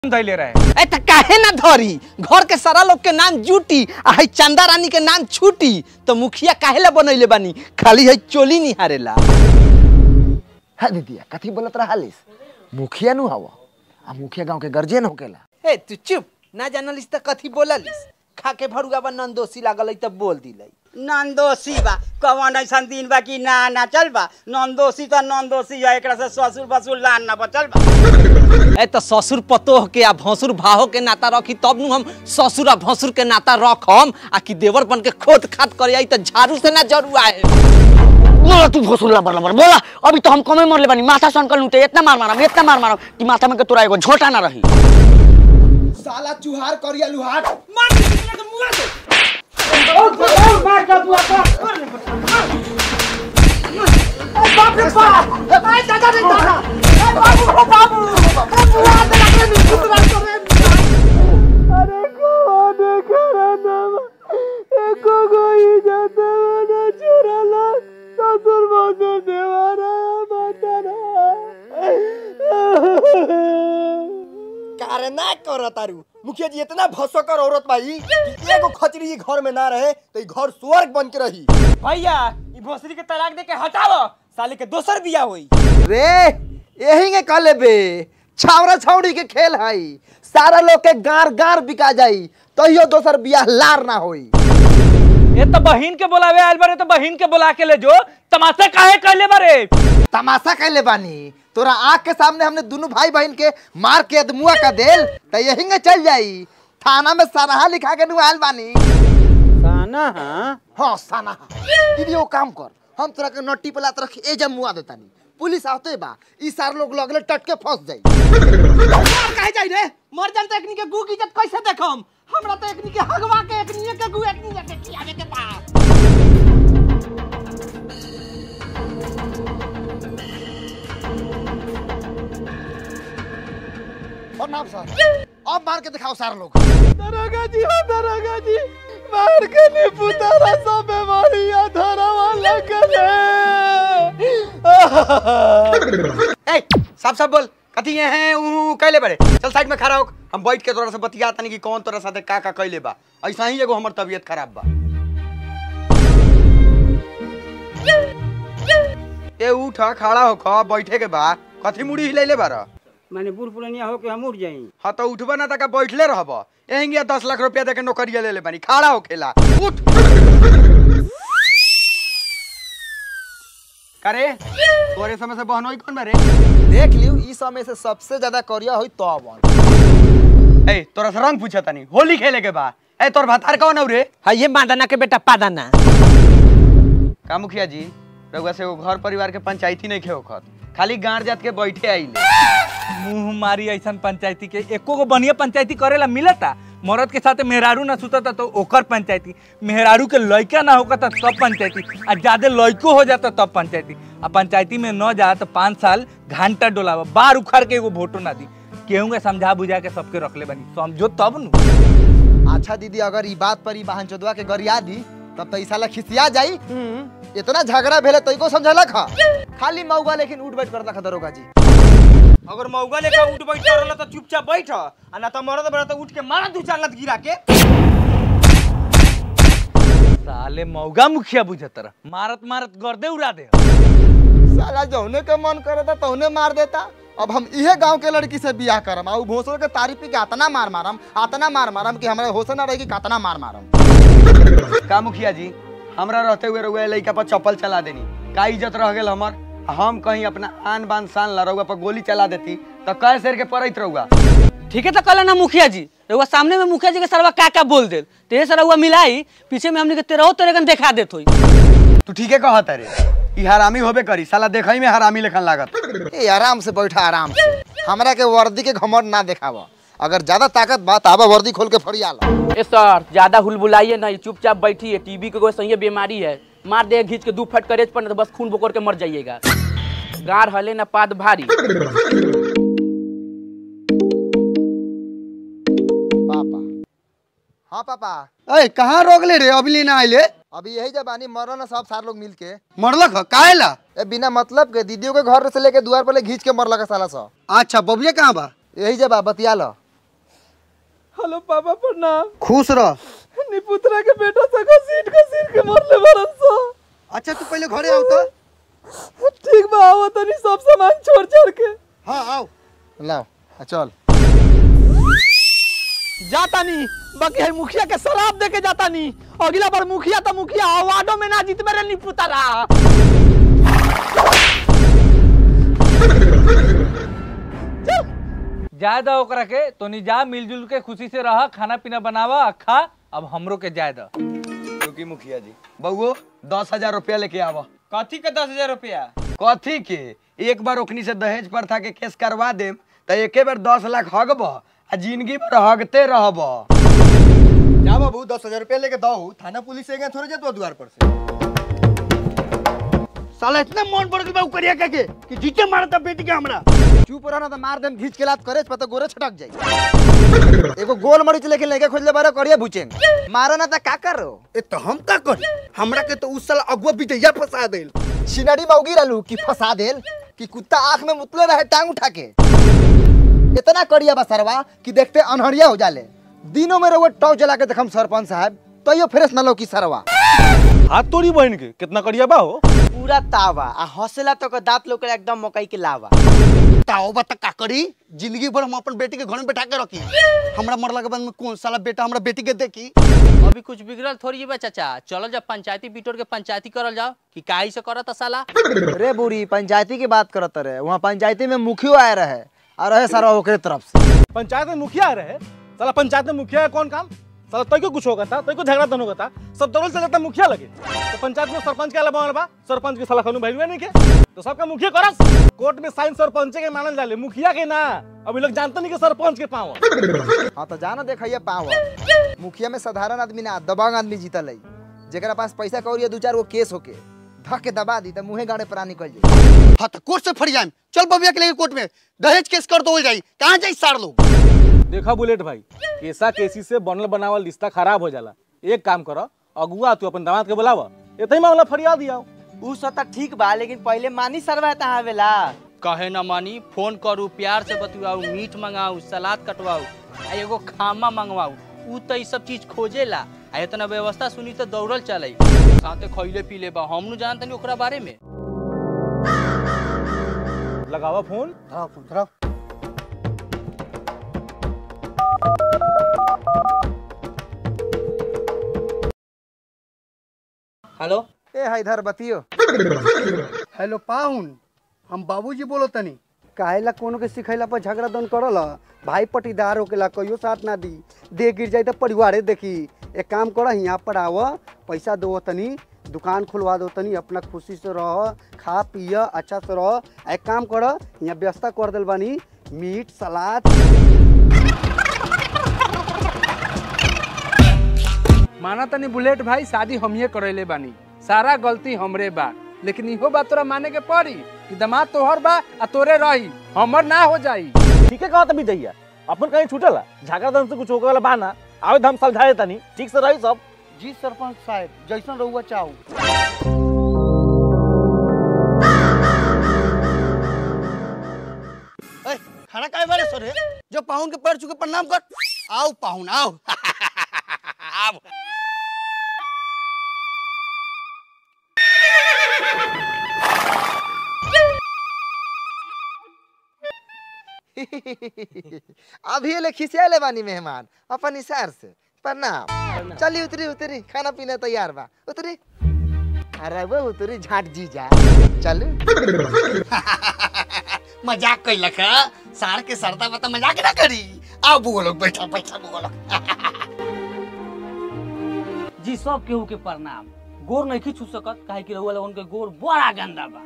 धैले रहे ए त काहे ना धरी घर के सारा लोग के नाम जूटी आ है चंदा रानी के नाम छूटी तो मुखिया काहे ला बनैले बानी खाली है चोली निहारेला हाँ दीदिया कथी बोलत रहालिस मुखिया नु हवा आ मुखिया गांव के गर्जियन होकेला ए तू चुप ना जानलिस त कथी बोललिस खा के भरुआ बा नंदोसी लागल है त बोल दिलै नंदोसी बा कवन ऐसन दिन बा कि ना ना चल बा नंदोसी त नंदोसी है एकरा से ससुर बसुर लान ना बचल बा ए त ससुर पतोह के आ भसुर भाहो के नाता रखी तब नु हम ससुर आ भसुर के नाता रखम आ कि देवर बन के खोद खाद करे आई त झाड़ू से ना जरुआ है बोला तू भोसुर लबर लबर बोला अभी तो हम कमे मरले बानी माथा संकल लूटे इतना मार मारम इतना मार मारम कि माथा में के तोरा एगो झोटा ना रही साला चुहार करिया लुहाट कारे ना कर तारू मुखिया जी इतना भसकर औरत बाई कि एगो खचरी घर में ना रहे तो ई घर स्वर्ग बन के रही भैया ई भोसरी के तलाक दे के हटाओ साले के दोसर बिया होई रे यही के कले बे छावरा छावड़ी के खेल हई सारा लोग के गार गार बिका जाई तहियो दोसर बियाह लार ना होई ये तो बहिन के बुलावे आयल बारे तो बहिन के बुला के ले जो तमाशा काहे कहले बारे तमाशा कैले बानी तोरा आँख के सामने हमने दोनों भाई बहन के मार के अदमुआ का देल तो यही के चल जाई थाना में सराहा लिखा के नुआल बानी साना हां हाँ साना दीदी वो काम कर हम तोरा के नट्टी पला तरह ए जब मुआ देतानी पुलिस आते बा ई सार लोग लगले टट के फंस जाई काहे जाई रे मर जान त एकनी के गु की इज्जत कैसे देखम हमरा त एकनी के हगवा के एकनी के गु एकनी के खियावे के बा और नाम सर अब मार के दिखाओ सारे लोग दरोगा जी हो दरोगा जी मार के नी पुतारा सब बीमारियां धरवा लगले ए सब सब बोल कथी ये हैं ऊ कहले बारे चल साइड में खड़ा हो हम बैठ के तोरा से बतिया तनी कि कौन तोरा साथे का का कहले बा ऐसा ही एगो हमर तबीयत खराब बा ए उठ खड़ा हो ख बैठे के बा कथी मुड़ी हिलैले बारा माने बूढ़ पुरानिया हो के हम उठ जाई हाँ तो उठबा ना तक बैठले रहब एहिंगे दस लाख रुपया दे के नौकरिया ले ले बानी खड़ा हो खेला उठ करे तोरे समय से बहनोई कौन बारे देख लियो ई समय से सबसे ज्यादा करिया होई तो अब ए तोरा से रंग पूछा तनी होली खेले के बा ए तोर भातार कौन हौ रे हां ये मादाना के बेटा पादाना का मुखिया जी रउआ से वो घर परिवार के पंचायती नहीं खे ओखत खाली गांड जात के बैठे आइले मुंह मारी ऐसा पंचायती के एको गो बढ़िया पंचायती करेला मिलता मरद के साथ मेहरारू ना सुतता तो ओकर पंचायती मेहरारू के लड़का ना होगा तब पंचायती आ ज्यादा लड़को हो जाता तब पंचायती आ पंचायती में न जा तो पाँच साल घंटा डोलावा बार उखाड़ के एगो वोटो ना दी केहू के समझा बुझा के सबके रखले बनी समझो तब नु अच्छा दीदी अगर ई बात पर ई बहन चोदवा के गरिया दी तब तो ई साला खिसिया जाई इतना झगड़ा भेले तो को समझला खा खाली मौगा लेकिन उठ बैठ करता खा दरोगा जी अगर मौगा लेकर उठ बैठ करला तो चुपचाप बैठ आ ना तो मरद बड़ा तो उठ के मारा दू चार लात गिरा के साले मौगा मुखिया बुझत रह मारत मारत गर्दे उड़ा दे साला जौने के मन करे था तौने मार देता अब हम इहे गांव के लड़की से बियाह करम आ उ भोसड़ के तारीफ के आतना मार मारम आतना मार मारम कि हमरा होश ना रही कि कतना मार मारम का मुखिया जी हमरा रहते हुए रउआ लइका पर चप्पल चला देनी का इज्जत रह गेल हमर आ हम कहीं अपना आन बान शान ला रउआ पर गोली चला देती तो कै शेर के पड़त रउआ ठीक है तो कहला ना मुखिया जी रउआ सामने में मुखिया जी के सरवा का का बोल देल तेरे से रउआ मिलाई पीछे में हमने के तेरहो तेरे कन देखा देत होई तू ठीके कहत रे ई हरामी होबे करी साला देखई में हरामी लेखन लागत ए आराम से बैठा आराम से हमरा के वर्दी के घमंड ना देखावा अगर ज्यादा ताकत बात आवा वर्दी खोल के फरिया ला ए सर ज्यादा हुलबुलाइए नहीं चुपचाप बैठिए टीबी के कोई सही बीमारी है मार दे घींच के दू फट करेज पर न तो बस खून बोकर के मर जाइएगा गार हले ना पाद भारी पापा हाँ पापा ए कहाँ रोक ले रे अभी ना आइले अभी यही जब आनी मरो ना सब सार लोग मिल के मरलक ह काहे ला ए बिना मतलब के दीदियों के घर से लेके द्वार पर ले घींच के मरला का साला सा अच्छा बबुआ कहाँ बा यही जब आ बतिया लो हेलो पापा प्रणाम खुश रह निपुत्रा के बेटा सका सीट का सीट के मरले बरन सो अच्छा तू पहले घरे आओ तो ठीक बा आओ तनी सब सामान छोड़ छोड़ के हाँ आओ लाओ आ, चल जाता नहीं बाकी है मुखिया के शराब दे के जाता नहीं अगला बार मुखिया तो मुखिया अवार्डो में ना जीत मेरे नहीं पुतारा जाय दो ओकरा के तो नहीं जा मिलजुल के खुशी से रह खाना पीना बनावा आ खा अब हमरो के जाय दो क्योंकि मुखिया जी बउओ दस हजार रुपया लेके आवा कथी के दस हजार रुपया कथी के एक बार ओखनी से दहेज प्रथा के केस करवा देम तो एके बार दस लाख हगब आ जिंदगी भर हगते रहब जा बाबू दस हजार रुपया लेके दो थाना पुलिस से गए थोड़े जातो द्वार पर से साला इतना मन पड़ गई बा करिया के कि जीते मारता बेटी के हमरा चुप रह ना तो मार देम घींच के लात करे पता गोरे छटक जाई एगो गोल मरीच लेके लेके खोजले बारे करिया बुचेन मारो ना तो का करो ए तो हम का करी हमरा के तो उस साल अगुआ बिटैया फंसा देल सिनड़ी मौगी रहलू कि फंसा देल कि कुत्ता आंख में मुतले रहे टांग उठा के इतना करिया बा सरवा कि देखते अनहरिया हो जाले दिनों में रहो टॉर्च जला के देखम सरपंच साहब तो यो फ्रेश न लो की सरवा हाथ तोड़ी बहन के कितना करिया बा हो पूरा तावा आ हौसला तो दांत लोग एकदम मकई के लावा ताओ बता का करी जिंदगी भर हम अपन बेटी के घर में बैठा के रखी हमरा मरला के बाद में कौन साला बेटा हमरा बेटी के देखी अभी कुछ बिगड़ल थोड़ी बा चाचा चलो जब पंचायती बिटोर के पंचायती करल जाओ कि काहे से करत साला रे बुरी पंचायती की बात करत रहे वहाँ पंचायती में मुखियो आए रहे और रहे सरवा ओकरे तरफ से पंचायत में मुखिया रहे साला पंचायत में मुखिया है कौन काम साला तय को कुछ होगा था तय को झगड़ा तो होगा था सब दौड़ चल जाता मुखिया लगे तो पंचायत में सरपंच के अलावा बा सरपंच के साला खनु भाई नहीं के तो सबका मुखिया करस कोर्ट में साइन सरपंच के मानल जाले मुखिया के ना अभी लोग जानते नहीं कि सरपंच के पाव हाँ तो जाना देखिए पावर मुखिया में साधारण आदमी ना दबंग आदमी जीतल है जेकरा पास पैसा कौड़ी है दू चार गो केस होके धक के दबा दी तो मुँहे गाड़े पर निकल जाए हाँ तो कोर्ट से फट जाए चल बबिया के लेके कोर्ट में दहेज केस कर दो जाई कहाँ जाई सार लोग देखा बुलेट भाई केसा केसी से बनल बनावल रिश्ता खराब हो जाला एक काम करो अगुआ तू अपन दामाद के बुलावा इतना ही मामला फरियाद दिया उ सब तो ठीक बा लेकिन पहले मानी सरवा तहाँ आवेला कहे न मानी फोन करू प्यार से बतवाऊ मीट मंगाऊ सलाद कटवाऊ आ एगो खामा मंगवाऊ ऊ तो ई सब चीज खोजेला आ इतना व्यवस्था सुनी तो दौड़ल चले साथे खइले पीले बा हम नु जानत नहीं ओकरा बारे में लगावा फोन हेलो ए है इधर बतियो हेलो पाहुन हम बाबूजी बोलो तनी काहेला कोनो के सिखैला पर झगड़ा दन करल भाई पटीदार होकेला कहियो साथ ना दी दे गिर जाई तो परिवारे देखी एक काम कर यहाँ पर आव पैसा दो तनी दुकान खुलवा दो तनी अपना खुशी से रह खा पिय अच्छा से रह आ एक काम कर यहाँ व्यवस्था कर दिल बानी मीट सलाद माना तनी बुलेट भाई शादी हमिए करैले बानी सारा गलती हमरे बा लेकिन इहो बात तोरा माने के पड़ी कि दामाद तोहर बा आ तोरे रही हमर ना हो जाई ठीक है कहा तभी दैया अपन कहीं छूटला झगड़ा दन से कुछ होके वाला बाना आवे हम समझाए तनी ठीक से रही सब जी सरपंच साहब जैसन रहुआ चाहू ए, खाना काहे बारे सर है जो पाहुन के पैर छू के प्रणाम कर आओ पाहुन आओ आओ अभी ले खिसियाले बानी मेहमान अपन इशार से प्रणाम चली उतरी उतरी खाना पीना तैयार बा उतरी अरे वो उतरी झाट जी जा चल मजाक कैलक है सार के सरता बता मजाक ना करी आओ बुआ लोग बैठा बैठा बुआ लोग जी सब केहू के प्रणाम गोर नहीं खींच सकत काहे कि रहुआ लोगन के गोर बड़ा गंदा बा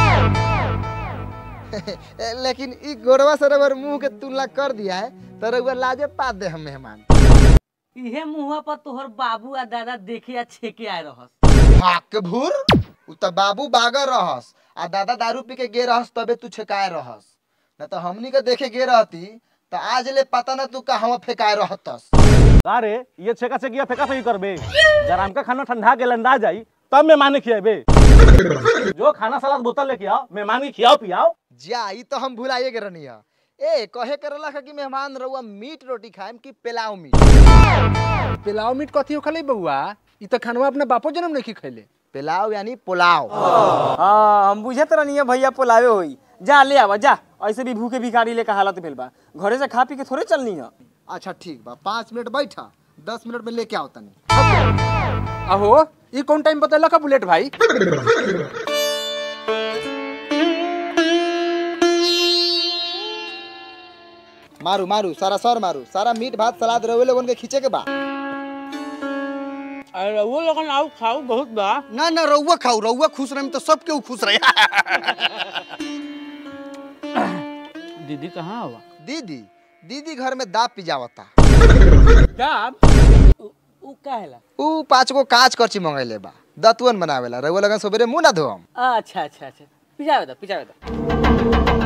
लेकिन ई गोरवा से अगर मुंह के तुलना कर दिया है तो रउआ लाजे पात दे हम मेहमान इहे मुंहा पर तोहर बाबू आ दादा देखे आ छेके आए रहस भाग के भूर उ त बाबू बागर रहस आ दादा दारू पी के गे रहस तबे तू छेकाए रहस न तो हमनी के देखे गे रहती तो आज ले पता न तू कहाँ फेंकाए रहतस अरे ये छेका छेकिया फेंका फेंकी करबे जराम का खाना ठंडा के लंदा जाई तब मेहमान खियाबे जो खाना सलाद बोतल लेके आओ मेहमान के खियाओ पियाओ जा ई तो हम भुलाइए के रहनी है ए कहे करला कि मेहमान रहुआ मीट रोटी खाएम कि पेलाव मीट पिलाव मीट कथी हो खले बउआ ई त खानवा अपने बापो जन्म नहीं खैले पेलाव यानी पुलाव हाँ हम बुझत रहनी भैया पोलावे होई जा ले आवा जा ऐसे भी भूखे भिखारी लेके हालत भेल बा घरे से खा पी के थोड़े चलनी है अच्छा ठीक बा पाँच मिनट बैठा दस मिनट में लेके आओ तनी अहो ई कौन टाइम बतैला का बुलेट भाई मारू मारू सारा सर मारू सारा मीट भात सलाद रहुए लोगन के खींचे के बा अरे वो लोगन आउ खाऊ बहुत बा ना ना रउआ खाऊ रउआ खुश रहे तो सब केहू खुश रहे दीदी कहाँ हुआ दीदी दीदी घर में दाब पिजावता उ काहेला ऊ पाँच गो कांच करची मंगैले बा दतुअन बनावेला रहुआ लगन सबेरे मुंह ना धोम अच्छा अच्छा अच्छा पिजावे दा पिजावे दा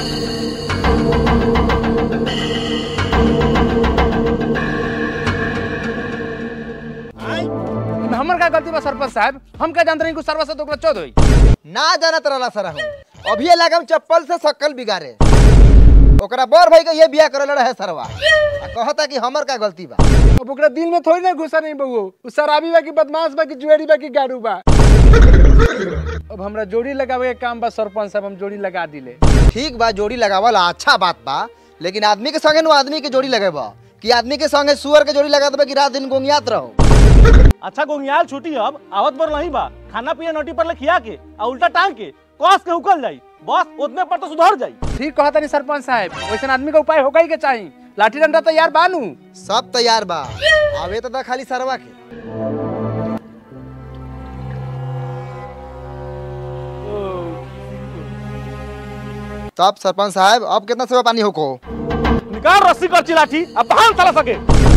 इमे हमर का गलती बा सरपंच साहब हम का जानते नहीं कि सरवा से दोगला चौध होई ना जानत रहला सर हम अभी लगम चप्पल से शकल बिगाड़े ओकरा बड़ भाई के ये बिया करे रहे सरवा आ कहता कि हमर का गलती बा अब ओकरा दिल में थोड़ी ना घुसा नहीं बउओ उ शराबी बा कि बदमाश बा कि जुएरी बा कि गाड़ू बा अब हमरा जोड़ी लगावे के काम बा सरपंच साहब हम जोड़ी लगा दिले ठीक बा जोड़ी लगावल अच्छा बात बा लेकिन आदमी के संगे नु आदमी के जोड़ी लगेबा कि आदमी के संगे सुअर के जोड़ी लगा देबा कि रात दिन गोंगियात रहो अच्छा गोंगियाल छुट्टी अब आवत बर नहीं बा खाना पिया नोटी पर ले खिया के आ उल्टा टांग के कस के उकल जाई बस उतने पर तो सुधर जाई ठीक कहता नहीं सरपंच साहब वैसे आदमी का उपाय होगा ही के चाहिए लाठी डंडा तैयार बानू सब तैयार बा आवे तो दा खाली सरवा के तब सरपंच साहब अब कितना सेवा पानी होको निकाल रस्सी कर चिलाठी अब बाहर चला सके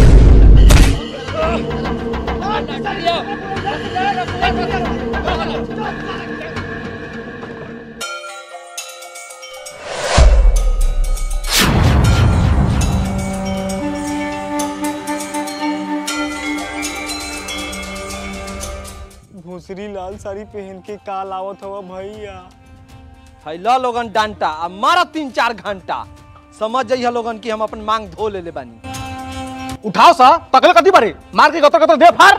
भूसरी लाल साड़ी पहन के काल आवत हवा भैया फैला लोगन डांटा आ मारा तीन चार घंटा समझ जाइए लोगन कि हम अपन मांग धो ले ले बानी उठाओ सा तकले कति बारे मार के गतर गतर दे फाड़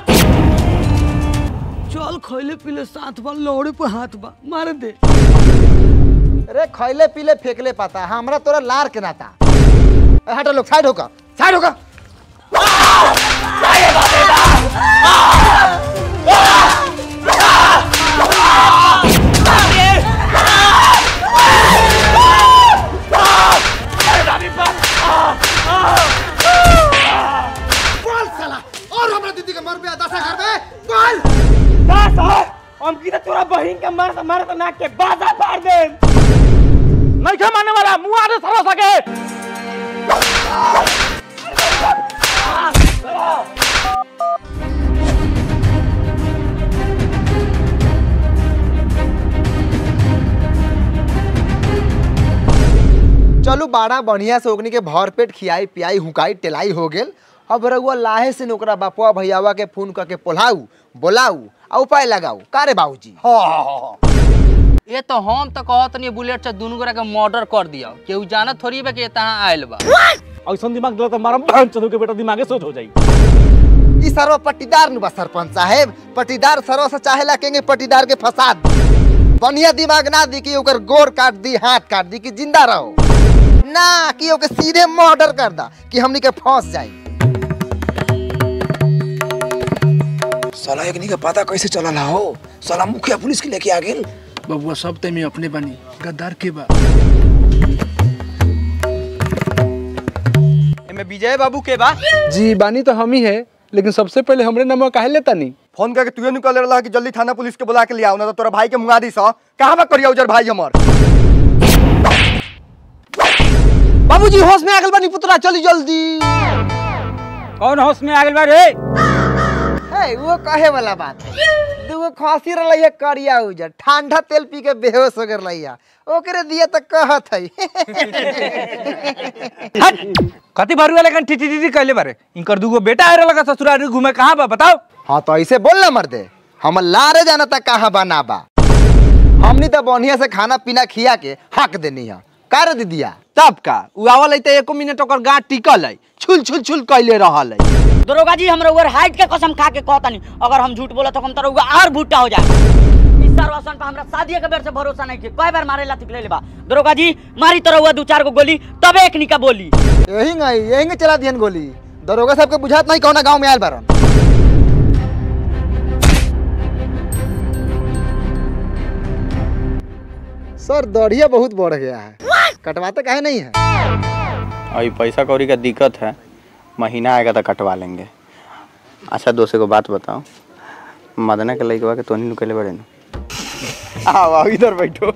चल खैले पीले साथ बा लोड़े पे हाथ बा मार दे अरे खैले पीले फेंकले पाता हमरा तोरा लार के नाता ए, हटो लोग साइड होकर साइड होकर बोल साला और हमरा दीदी के मर पे दशा घर में बोल हम की तोरा बहिन के मार मार तो नाक के बाजा फाड़ दे नहीं खे मारने वाला मुंह आने सरवा सके चलू बाड़ा बढ़िया से ओकनी के भर पेट खियाई पियाई हुकाई टेलाई हो गेल अब रउआ लाहे से ओकरा बापुआ भैयावा के फोन करके पोलाऊ बोलाऊ आ उपाय लगाऊ का रे बाबूजी ये तो हम तो कहत नहीं बुलेट से दोनों गोरा के मर्डर कर दिया केहू जानत थोड़ी बा कि ये तहाँ आयल बा ऐसा दिमाग दिला तो मारम चंदू के बेटा दिमागे सोच हो जाई ई सरवा पट्टीदार नु बा सरपंच साहेब पट्टीदार सरवा से चाहेला केंगे पट्टीदार के फसाद बढ़िया दिमाग ना दी कि ओकर गोर काट दी हाथ काट दी कि जिंदा रहो ना कि ओके सीधे मर्डर कर दा कि हमनी के फंस जाई साला एकनी का पता कैसे चलल हो साला मुखिया पुलिस के लेके आ गेल बबुआ सब ते में अपने बनी गद्दार के बा एमे विजय बाबू के बा जी बानी तो हम ही है लेकिन सबसे पहले हमरे नंबर काहे लेता नहीं फोन करके तुए निकल रहा कि जल्दी थाना पुलिस के बुला के ले आओ ना तो तोरा भाई के मुंगा दी सा कहां बा करिया उजर भाई हमर बाबूजी होश में आगल बानी पुतरा चली जल्दी कौन होश में आगल बा रे है वो कहे वाला बात है दूगो खांसी रही करिया उजर ठंडा तेल पी के बेहोश हो गए रहिया ओकरे दिए तो कहत है कति भरू वाले कन टिटी टिटी कहले बारे इनकर दूगो बेटा आए लगा ससुराल घूमे कहाँ बा बताओ हाँ तो ऐसे बोल ना मर्दे हम लारे जाना था कहाँ बना बा हमनी तो बढ़िया से खाना पीना खिया के हक देनी है का रे दीदिया तब का उ आवल है त एको मिनट ओकर गांठ टिकल है छुल छुल छुल कैले रहल है दरोगा जी हम रउआ हाइट के कसम खा के कहतानी अगर हम झूठ बोला तो हम तो रउआ और भुट्टा हो जाए इस सरवासन पे हमरा शादी के बेर से भरोसा नहीं के कई बार मारे ला तिकले लेबा दरोगा जी मारी तो रउआ दू चार गो गोली तबे एक निका बोली यही नहीं यही चला दियन गोली दरोगा साहब के बुझात नहीं कौना गांव में आयल बारन सर दढ़िया बहुत बढ़ गया है कटवाते काहे नहीं है अभी पैसा कौड़ी का दिक्कत है महीना आएगा तो कटवा लेंगे अच्छा दोस्त को बात बताओ मदना के लड़कवा के तोनी निकले बड़े ना आओ आओ इधर बैठो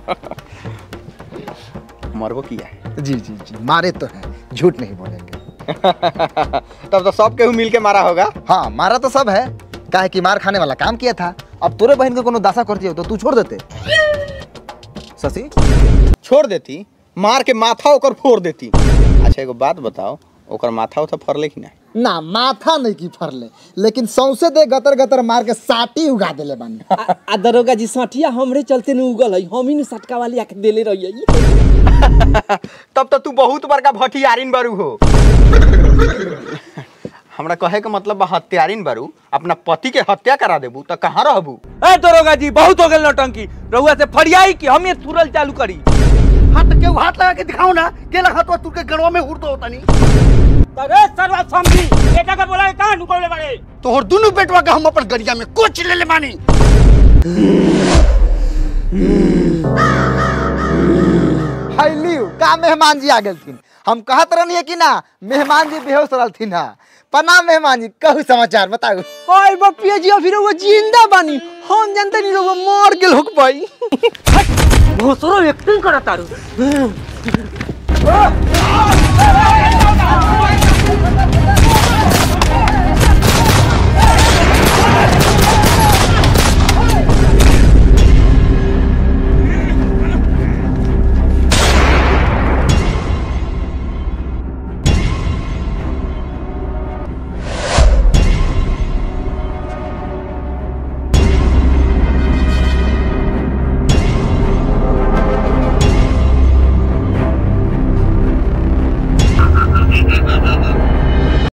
मरबो किया है जी जी जी मारे तो है झूठ नहीं बोलेंगे तब तो सब केहू मिल के मारा होगा हाँ मारा तो सब है काहे कि मार खाने वाला काम किया था अब तोरे बहन को कोनो दासा करती हो तो तू छोड़ देते शशि छोड़ देती मार के माथा ओकर फोड़ देती अच्छा एगो बात बताओ ओकर माथा उथा फरले कि ना ना माथा नहीं की फरले लेकिन सौसे दे गतर गतर मार के साटी उगा देले बानी आ दरोगा जी सठिया हमरे चलते न उगल है हम ही न सटका वाली आके देले रहिए तब तो तू बहुत बड़का भटियारिन बारू हो हमरा कहे के मतलब बा हत्यारिन बारू अपना पति के हत्या करा देबू तो कहाँ रहबू ए दरोगा जी बहुत हो गेल नौटंकी रउआ से फरियाई कि हम ये तुरल चालू करी हाथ के हाथ लगा के दिखाओ ना के लगा तो तू के गड़वा में उड़ तो होता नहीं अरे सरवा समझी बेटा का बोला कहां नुकौले बड़े तोहर दोनों बेटवा के हम अपन गरिया में कोच ले ले मानी हाइलियो का मेहमान जी आ गेलथिन हम कहत रहनी कि ना मेहमान जी बेहोश रहलथिन हा प्रणाम मेहमान जी कहू समाचार बताऊ ओए बपिया जी अभी रउआ जिंदा बानी हम जानते नहीं रउआ मर गेल होक पाई भोसरो एक्टिंग करत तारू